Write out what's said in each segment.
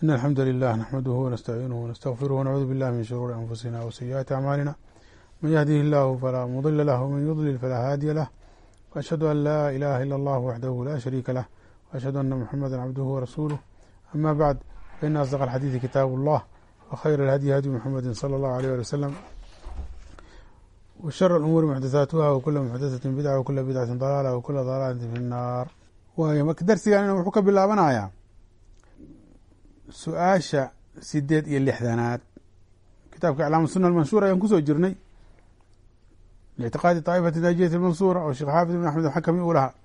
إن الحمد لله نحمده ونستعينه ونستغفره ونعوذ بالله من شرور أنفسنا وسيئات أعمالنا من يهده الله فلا مضل له ومن يضلل فلا هادي له وأشهد أن لا إله إلا الله وحده لا شريك له وأشهد أن محمدا عبده ورسوله أما بعد فإن أصدق الحديث كتاب الله وخير الهدي هدي محمد صلى الله عليه وسلم وشر الأمور محدثاتها وكل محدثة بدعة وكل بدعة ضلالة وكل ضلالة في النار waayo marka darsigan wuxuu ka bilaabanayaa su-aasha sideed iyo lixdanaad kitaabka iclaam suna almanshuura ayaan kusoo jirnay lictiqaadi طaa'ifati naajiyati almansuura oo sheekh xaafid ibn axmed alxakami uu lahaa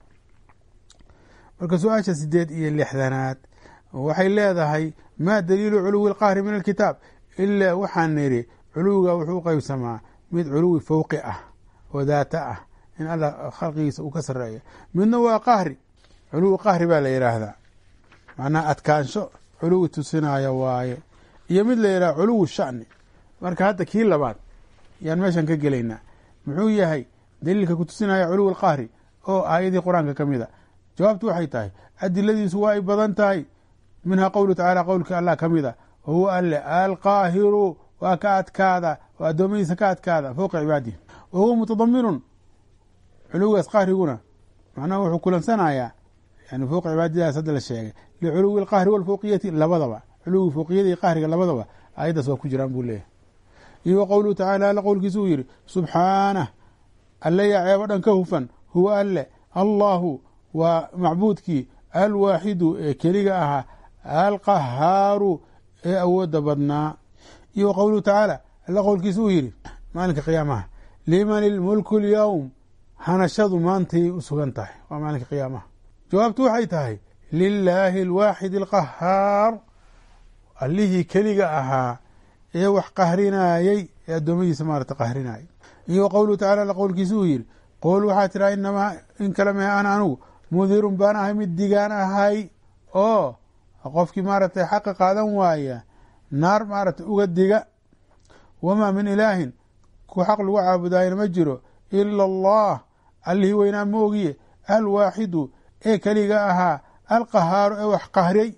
marka su-aasha sideed iyo lixdanaad waxay leedahay ma daliilu culuwi اlqahri min alkitaab ilaa waxaan niri culuwiga wuxuu u qeybsamaa mid culuwi fowqi ah oo daata ah in alla khalqigiisa uu ka sareeya midna waa qahri culuwi qahri baa la yidhaahdaa macnaha adkaansho culuwi tusinaya waaye iyo mid la yidhaha culuwi shani marka hadda kii labaad yaan meeshan ka gelaynaa muxuu yahay daliilka ku tusinaya culuwi qahri oo aayadii qur-aanka ka mid a jawaabtu waxay tahay adiladiisu waa ay badan tahay minhaa qowlu tacaala qowlka allah ka mid a wahuwa alle alqaahiru waa ka adkaada oo addoommadiisa ka adkaada fowqa cibaadihi wa huwa mutadaminun culuwigaas qahriguna macnaha wuxuu kulansanayaa yani fowqa cibaadadaas hadda la sheegay liculuwi alqahri walfowqiyati labadaba culuwi fowqiyada iyo qahriga labadaba aayaddaas waa ku jiraan buu leeyahay iyo wa qowluhu tacaala alla qowlkiisa uu yihi subxaanah alle yaa ceebo dhan ka hufan huwa alle allahu waa macbuudkii alwaaxidu ee keliga ahaa alqahaaru ee awoodda badnaa iyo wa qowluhu tacaala alla qowlkiisa uu yihi maalinka qiyaamaha liman ilmulku lyowm hanashadu maantay u sugan tahay waa maalinka qiyaamaha jawaabtu waxay tahay lilaahi alwaaxid alqahaar allihii keliga ahaa ee wax qahrinayey ee addoommadiisa maarata qahrinayay iyo wa qowluhu tacala alla qowlkiisa uu yihi qool waxaa tiraa inamaa in kale mehe ana anugu mudirun baan ahay mid digaan ahay oo qofkii maaragtay xaqa qaadan waaya naar maaragtay uga diga wamaa min ilaahin ku xaq lagu caabudaayana ma jiro ila allah allihii weynaa ma ogiye alwaaxidu ee keliga ahaa alqahaaru ee wax qahriyey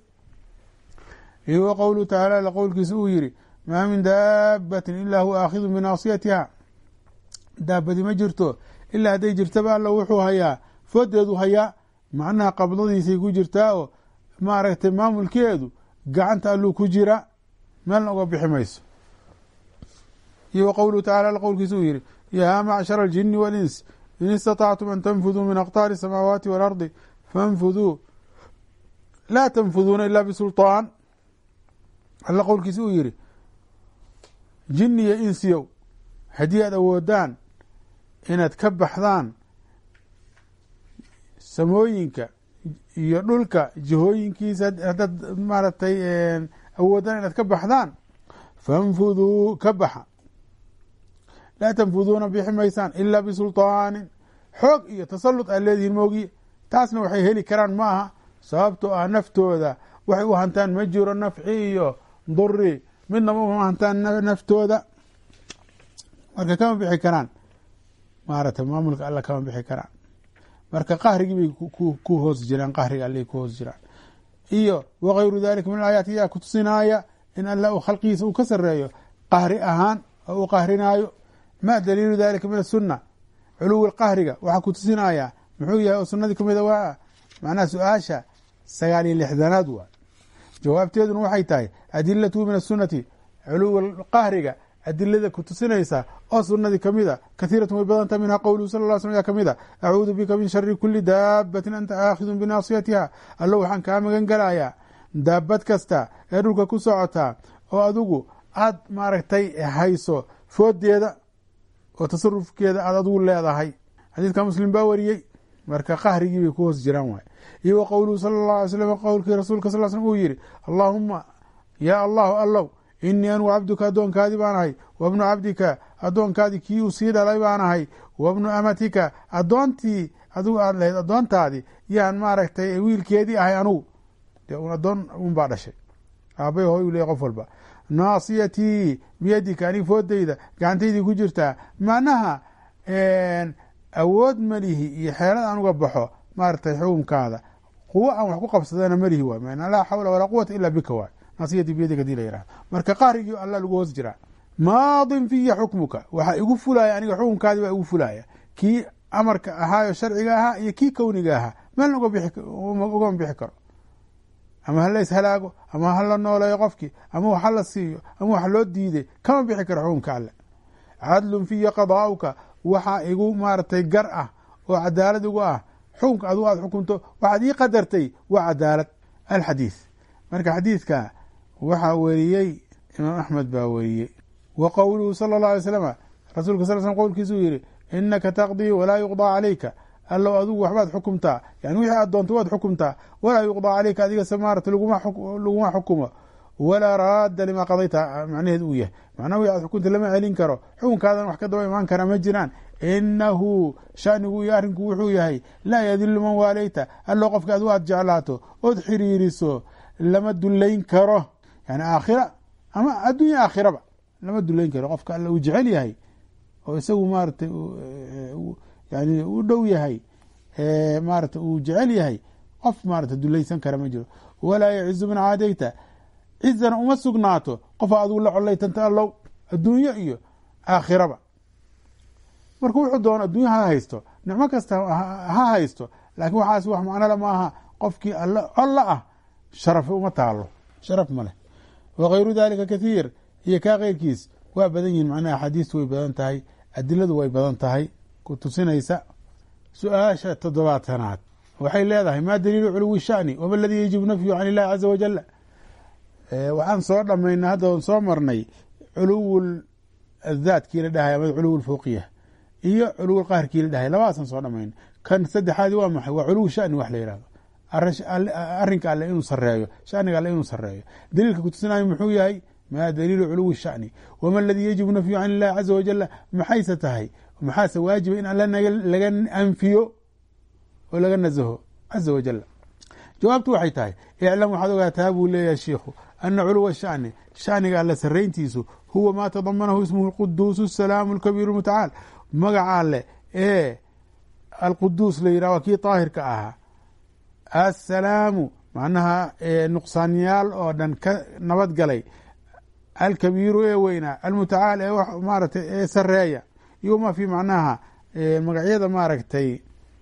iyo wa qowluhu tacaala alla qowlkiisa uu yihi maa min daabatin ilaa huwa aakhidu binaasiyatiha daabadi ma jirto ilaa hadday jirtaba alla wuxuu hayaa foodeedu hayaa macnaha qabdadiisay ku jirtaa oo maaragtay maamulkeedu gacanta alluu ku jira meelna uga bixi mayso iyo wa qowluhu tacala alla qowlkiisa uu yihi yaa macshara aljini walins in istatactum an tanfuduu min aqtaari asamaawaati waalardi fanfuduu laa tanfuduuna ila bisulطaan alla qowlkiisa uu yihi jini iyo insiyow haddii aad awoodaan inaad ka baxdaan samooyinka iyo dhulka jihooyinkiisa haddaad maaragtay awoodaan inaad ka baxdaan fanfuduu ka baxa laa tanfuduuna bixi maysaan ilaa bisulطaanin xoog iyo tasalud aad leedihiin moogiye taasna waxay heli karaan ma aha sababtoo ah naftooda waxay u hantaan ma jiro nafci iyo duri midnaba uma hantaan naftooda marka kama bixi karaan maaragtay maamulka alla kama bixi karaan marka qahrigii bay ku hoos jiraan qahriga allay ku hoos jiraan iyo wakayru dalika min alaayaat yaa kutusinaaya in alla uu khalqigiisa uu ka sareeyo qahri ahaan oo uu qahrinaayo ma daliilu dalika min asunna culuwi qahriga waxaa kutusinaya muxuu yahay oo sunadii kamida waa macnaha su-aasha sagaal iyo lixdanaad waa jawaabteeduna waxay tahay adilatu min asunati culuwi qahriga adilada kutusinaysa oo sunadii kamida kahiiratu way badanta minha qowluhu sal ll slam yaa kamida acuudu bika min shari kuli daabatin anta aakhidun binaasiyatiha allo waxaan kaa magan galayaa daabad kasta ee dhulka ku socotaa oo adigu aad maaragtay hayso foodeeda oo tasarufkeeda aad adigu leedahay xadiidka muslim baa wariyey marka qahrigii bay ku hoos jiraan waay iyo wa qowluhu sala اllah alay slam qowlkii rasuulka sal slm uu yihi allaahuma yaa allahu allow inii anugu cabduka addoonkaadii baan ahay wabnu cabdika addoonkaadii kii uu sii dhalay baan ahay wabnu amatika addoontii adigu aad lahayd addoontaadii yaan maaragtay wiilkeedii ahay anugu dee un addoon un baa dhashay aabay hooy u leey qof walba naasiyatii biyadika anig foodayda gacantaydii ku jirtaa macnaha awood malihi iyo xeelad aan uga baxo maaragtay xukumkaada quwo aan wax ku qabsadana malihi waay man laa xawla walaa quwata ila bika waay naasiyati biyadi hadii la yihahdo marka qahrigii alla lagu hoos jiraa maadin fiya xukmuka waxaa igu fulaya aniga xukunkaadii baa igu fulaya kii amarka ahaayo sharciga ahaa iyo kii kowniga ahaa meel ugama bixi karo ama hala ishalaago ama hala nooleeyo qofkii ama wax hala siiyo ama wax loo diiday kama bixi karo xukunka alle cadlun fiya qadaauka waxaa igu maaratay gar ah oo cadaalad igu ah xukunka adigu aad xukunto waxaad ii qadartay waa cadaalad alxadiid marka xadiidka waxaa weriyey imaam axmed baa weriyey wa qowluhu sala اllah alay slama rasuulka sal slm qowlkiisuu yihi inaka taqdii walaa yuqضىa calayka allow adigu waxbaad xukumtaa yani wixii aad doonto waad xukumtaa walaa yuqضىa calayka adiga samaarata laguma xukumo walaa raadda lima qadayta macnaheed uu yahay macnaha wixi aad xukunta lama celin karo xukunkaadan wax ka daba imaan kara ma jiraan inahu shanigu iyo arrinku wuxuu yahay laa yadilu man waaleyta allow qofka adigu aad jeclaato ood xiriiriso lama dulayn karo yani aakhira ama addunya aakhiraba lama dulayn karo qofka alla uu jecel yahay oo isagu maaratay yani u dhow yahay maarata uu jecel yahay qof maarata dulaysan kara ma jiro walaa yacizu man caadayta cizana uma sugnaato qofa adigu la colaytanta allow adduunyo iyo aakhiraba marka wuxuu doono addunya ha haysto nicmo kasta ha haysto laakiin waxaas wax macnole ma aha qofkii all colla ah sharafi uma taalo sharaf ma leh wakayru dalika kathiir iyo kaa keyrkiis waa badan yihin macnaha axaadiistu way badan tahay adiladu way badan tahay ku tusinaysa su-aasha toddobaatanaad waxay leedahay ma daliilu culuwi shani wama aladii yajibu nafyu can illahi caza wajala waxaan soo dhamaynay hadda soo marnay culuw daadkii la dhahay ama culuw lfowqiya iyo culuw qaharkii la dhahay labadaasaan soo dhamaynay kan saddexaadi waa maxay waa culuw shani wax la yihahdo arinka alle inuu sareeyo shaniga alle inuu sareeyo daliilka kutusinayo muxuu yahay ma daliilu culuwi shani wama aladii yajibu nafyu can illahi caza wajala maxayse tahay maxaase waajiba in alle laga anfiyo oo laga nazaho caza wajal jawaabtu waxay tahay iclam waxaad ogaataa buu leeyahay shiikhu ana culuwa shani shaniga alle sarayntiisu huwa maa tadamanahu ismuhu lquduus asalaamu alkabiiru mutacaal magaca alle ee alquduus la yirah waa kii daahirka ahaa assalaamu macnaha nuqsaanyaal oo dhan ka nabad galay alkabiiru ee weynaa almutacaal ee maaratay ee sareeya iyo ma fi macnaha magacyada maaragtay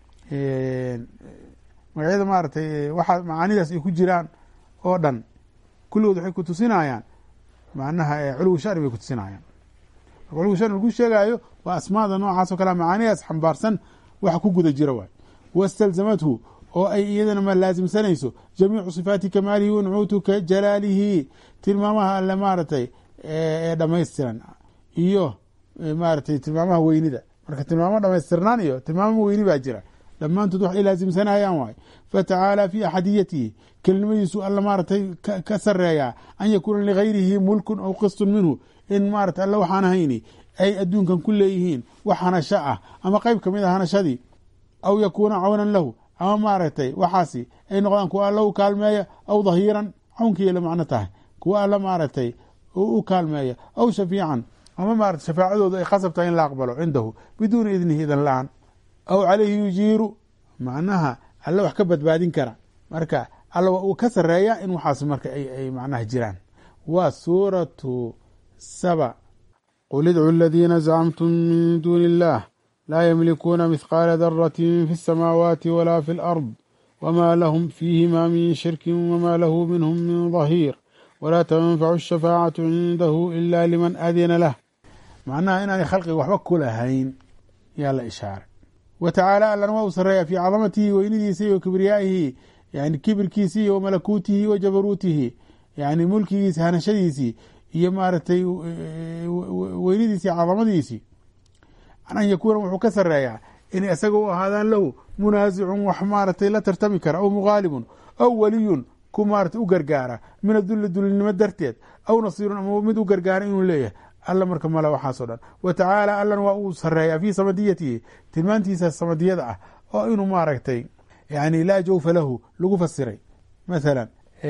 magacyada maaratay waxa macaanidaas ay ku jiraan oo dhan kulligood waxay ku tusinayaan macnaha culuwi shani bay kutusinayaan marka culuwi shani lagu sheegaayo waa asmaada noocaas o kale macaanidaas xambaarsan waxa ku guda jira waay wastalzamathu oo ay iyadana ma laasimsanayso jamiicu sifaati kamaalihi wa nucuutu ka jalaalihi tilmaamaha alle maaratay ee dhamaystiran iyo maaratay tilmaamaha weynida marka tilmaamo dhamaystirnaan iyo tilmaamo weyni baa jira dhammaantood waxay laasimsanayaan waay fatacaala fi axadiyatihi kelimadiisu alla maaratay ka sareeyaa an yakuuna ligayrihi mulkun aw qistun minhu in maarata alle waxaan hayni ay adduunkan ku leeyihiin wax hanasho ah ama qeyb kamid a hanashadii aw yakuuna cawnan lahu ama maaragtay waxaasi ay noqdaan kuwa alla u kaalmeeya aw dhahiiran cawnkii la macno tahay kuwa alla maaragtay u kaalmeeya aw shafiican ama maarata shafaacadooda ay khasab tahay in la aqbalo cindahu biduuni idnihi idan la-aan aw calayhi yujiiru macnaha alle wax ka badbaadin kara marka alla uu ka sareeya in waxaas marka ay macnaha jiraan waa suuratu saba qul idcu aladiina zacamtum min duuni illah laa ymlikuuna mithqaala darati fi الsamaawaati wala fi اlأrض wma lahm fiihima min shirki wma lahu minhm min dhahiir wla tanfacu الshafaacaةu cindahu ila liman adina lah macnaha inaanay khalqiga waxba ku lahayn yaa la ishaaray wa tacaala allana waa u sareeya fii cadamatihi weynidiisa iyo kibriyaa'ihi yani kibirkiisii iyo malakuutihi wa jabaruutihi yani mulkigiisi hanashadiisii iyo maaragtay weynidiisii cadamadiisii an yakuuna wuxuu ka sareeyaa inay isaga u ahaadaan lahu munaasicun wax maaratay la tartami kara aw mughaalibun aw waliyun ku maarata u gargaara min adulli dulinimo darteed aw nasiirun ama mid u gargaara inuu leeyahay alla marka male waxaasoo dhan wa tacaala allan waa uu sareeyaa fii samadiyatihi tilmaantiisa samadiyada ah oo inuu maaragtay yani laa jawfa lahu lagu fasiray mathalan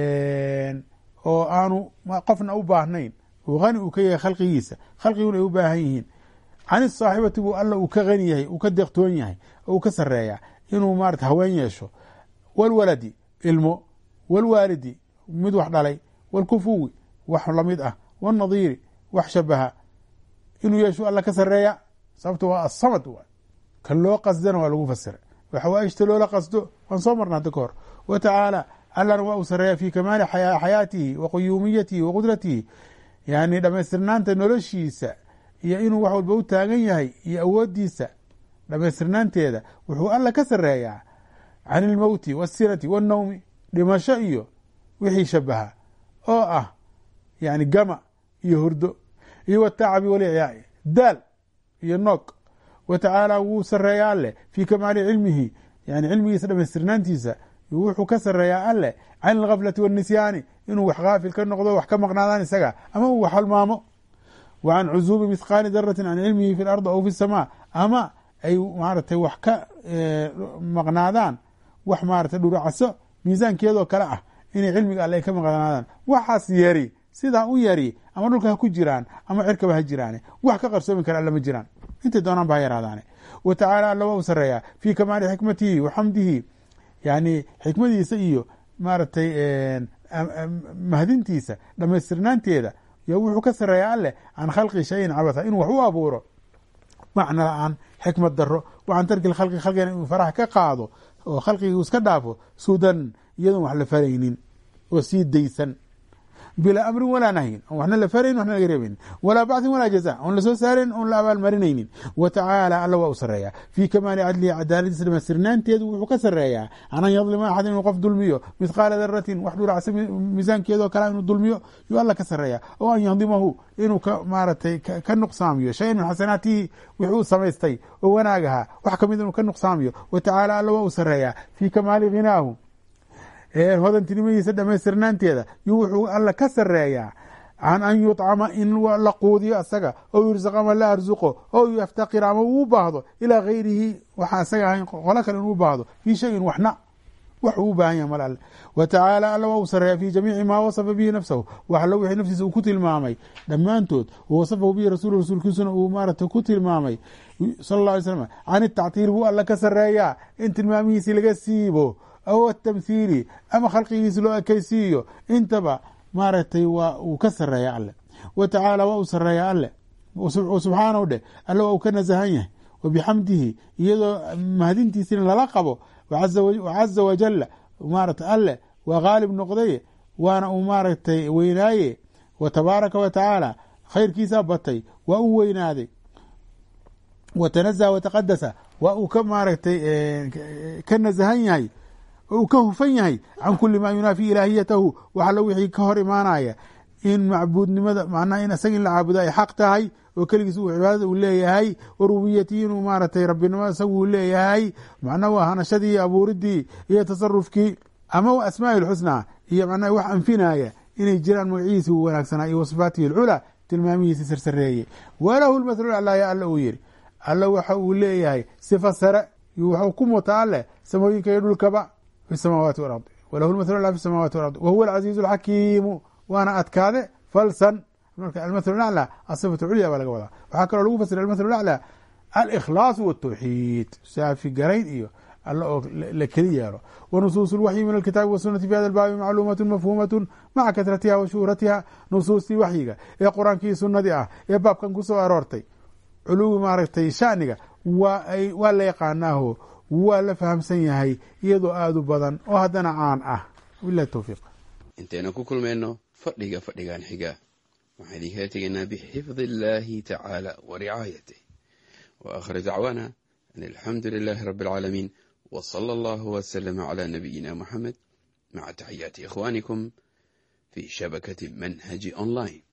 oo aanu qofna u baahnayn uu hani uu ka yahay khalqigiisa khalqiguna ay u baahan yihiin can saaxibati buu alla uu ka hani yahay uu ka deeqtoon yahay oo uu ka sareeyaa inuu maarata haween yeesho walwaladi ilmo walwaalidi mid wax dhalay wاlkufuwi wax lamid ah wاnadiiri wax shabaha inuu yeeshu alla ka sareeya sababto waa asamad waay kan loo qasdana waa lagu fasiray waxawaaishta loola qasdo waan soo marna hadda ka hor wa tacaala allana waa uu sareeya fi kamaali xayaatihi wa quyuumiyatihi wa qudratihi yani dhamaystirnaanta noloshiisa iyo inuu wax walba u taagan yahay iyo awoodiisa dhamaystirnaanteeda wuxuu alla ka sareeyaa can ilmowti wasinati wannawmi dhimasho iyo wixii shabaha oo ah yani gama iyo hurdo iyo watacabi walicyaai daal iyo noog wa tacaala wuu sareeyaa alleh fii kamaali cilmihi yani cilmigiisa dhamaystirnaantiisa wuxuu ka sareeyaa alleh can ilgaflati wanisyaani inuu wax kaafil ka noqdo wax ka maqnaadaan isaga ama uu wax halmaamo wa can cuzuubi mithqaali daratin can cilmihi fi lardi aw fi samaa ama ay maaratay wax ka maqnaadaan wax maaratay dhuracaso miisaankeedoo kale ah inay cilmiga alle ay ka maqnaadaan waxaas yari sidaa u yari ama dhulka ha ku jiraan ama cirkaba ha jiraane wax ka qarsoomi kara alle ma jiraan intay doonaan ba ha yaraadaane wa tacaala alla waa u sareeyaa fii kamaali xikmatihi wa xamdihi yani xikmadiisa iyo maaragtay mahdintiisa dhamaystirnaanteeda yo wuxuu ka sareeyaa alleh can khalqi shayin cabatha inuu wax u abuuro macna la-aan xikmad daro wa can tarki khalqi khalqigana inuu faraha ka qaado oo khalqigii iska dhaafo sudan iyadoon wax la faraynin oo sii daysan bilaa amrin walaa nahyin on waxna la farayn waxna laga reebaynin walaa bacthin walaa jaza oon lasoo saarayn oon la abaalmarinaynin wa tacaala alla waa u sareeyaa fii kamaali cadlihi cadaaladiisa dhamaystirnaanteedu wuxuu ka sareeyaa can an yadlima axad inuu qof dulmiyo mithqaala daratin wax dhuracsa miisaankeedoo kale inuu dulmiyo yuu alla ka sareeyaa oo an yahdimahu inuu ka maaratay ka nuqsaamiyo shayan min xasanaatihi wixii u samaystay oo wanaagaha wax kamid inuu ka nuqsaamiyo wa tacaala alla waa u sareeyaa fii kamaali ghinaahu hodantinimadiisa dhamaystirnaanteeda yuu wuxuu alla ka sareeyaa can an yuطcama in la quudiyo asaga oo yursaqa ama la arsuqo oo yaftaqir ama uu baahdo ilaa gayrihi waxa isaga ahayn qolo kale inuu baahdo fii shayin waxna wax uu u baahan yahay mal alle wa tacaala alla waa uu sareeyaa fi jamiici maa wasafa bihi nafsahu wax allo wixii naftiisa uu ku tilmaamay dhammaantood wasafahu bihi rasul rasuulkiisuna uu maarata ku tilmaamay sala اlه alay slam can itactiil buu alla ka sareeyaa in tilmaamihiisii laga siibo aw atamhiili ama khalqigiisi loo ekeysiiyo intaba maaragtay waa uu ka sareeya alle wa tacaala waa uu sareeya alle subxaanahu dheh alle waa uu ka nasahan yahay wa bixamdihi iyadoo mahadintiisina lala qabo caza wajala maarata alle waa qaalib noqdaye waana uu maaragtay weynaaye wa tabaaraka wa tacaala khayrkiisaa batay waa u weynaaday wa tanazaha wa taqadasa waa uu ka maaragtay ka nasahan yahay oo uu ka hufan yahay can kuli maa yunaafi ilaahiyatahu wax allo wixii ka hor imaanaya in macbuudnimada macnaha in isaga in la caabudo ay xaq tahay oo keligiis uu cibaadada uu leeyahay wa rububiyatihi inuu maaragtay rabbinimo isagu uu leeyahay macnaha waa hanashadii iyo abuuridii iyo tasarufkii ama wa asmaa'i lxusnaa iyo macnaha wax anfinaya inay jiraan magacihiisi uu wanaagsanaa iyo wasifaatihi alculaa tilmaamihiisi sarsareeye walahu lmathalu aclaa ya alla uu yidhi alla waxa uu leeyahay sifa sare waxuu ku muta alleh samooyinka iyo dhulkaba fi samaawaati walard walahu lmathalu aclaa fi samaawaati walard wahuwa alcaziizu alxakiimu waana adkaade falsan marka almathalu aclaa asifatu culya baa laga wadaa waxaa kaloo lagu fasira almathalu aclaa alikhlaasu waltawxiid saafi garayn iyo alla oo la keli yeelo wanusuus lwaxyi min alkitaabi wasunati fi hada albaabi macluumat mafhuumat maca kasratiha wa shuhratiha nusuustii waxyiga ee qur-aankii sunadii ah ee baabkan ku soo aroortay culuwi maaragtay shaniga waa la yaqaanaaho waa la fahamsan yahay iyadoo aada u badan oo haddana caan ah wabilahi towfiiq intaynu ku kulmayno fadhiga fadhigan xiga waxaan idinkala tegaynaa bixifdi illaahi tacaala wa ricaayatih wa akhir dacwaana an alxamdu lilaahi rabbi alcaalamiin w sala allahu wslama cla nabiyina muxamed maca taxiyaati ikhwaanikum fi shabakati manhaji online